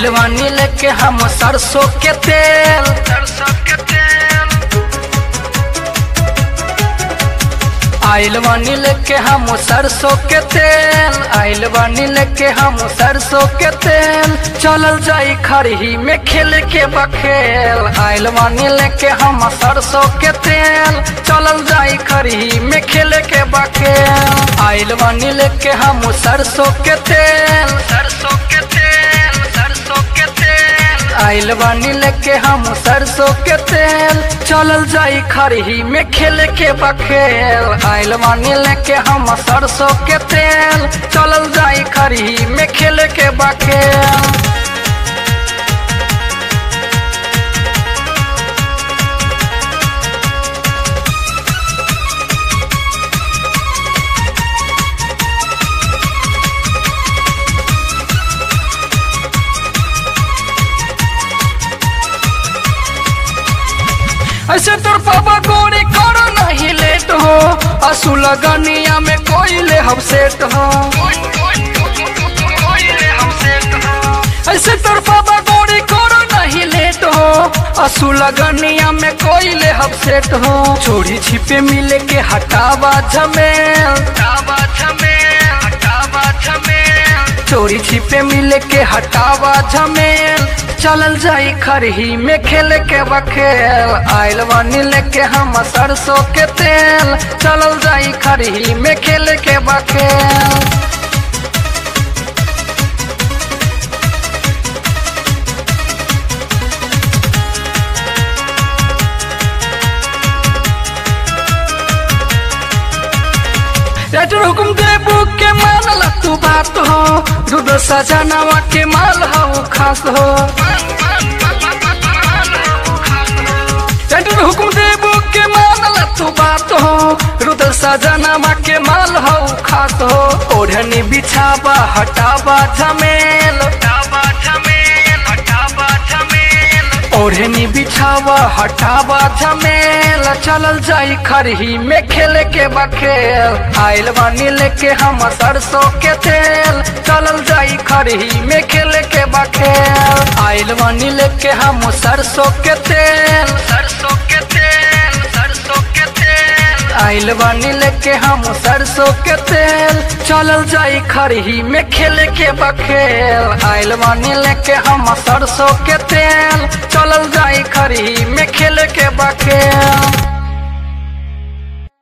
आइल बानी लेके हम सरसों के तेल सरसों के तेल आइल बानी लेके हम सरसों के तेल आइल बानी लेके हम सरसों के तेल चलल जाई खरही में खेल के बखेल आइल बानी लेके हम सरसों के तेल चलल जाई खरही में खेल के बखेल आइल बानी लेके हम सरसों के तेल सरसों के तेल सरसों के तेल आइल बानी लेके हम सरसों के तेल चलल जाई खरही में खेल के बखेल आइल बानी लेके हम सरसों के तेल चलल जाई खरही में खेल के बखेल ऐसे तोर पापा गोरी करो नहीं लेट हो असू लगनिया में कोई ले हम सेट हो ऐसे तोर पापा गोरी करो नहीं लेट हो असू लगनिया में कोई ले हम सेट हो चोरी छिपे मिले के हटावा झमेल चोरी छिपे मिले के हटावा झमेल चलल जाई खरही में खेल के बखेल आइल बानी लेके हम सरसों के तेल चलल जाई खरही में खेल के बखेल लेटर हुकुम देबू के मानल तू बात हो दूध सजनवा के माल हो खास हो लेटर हुकुम देबू के मानल तू बात हो रुदल सजनवा के माल हो खास हो ओढ़नी बिछावा हटावा झमेल ओढ़नी बिछावा हटावा झमेल चलल जाई खरही में खेल के बखेल आइल बानी लेके हम सरसों के तेल चलल जाई खरही में खेल के बखेल आइल बानी लेके हम सरसों के तेल सरसों के तेल सरसों के तेल आइल बानी लेके हम सरसों के तेल चलल जाई खरही में खेल के बखेल आइल बानी लेके हम सरसों के तेल चलल जाई खरही में खेल के बखेल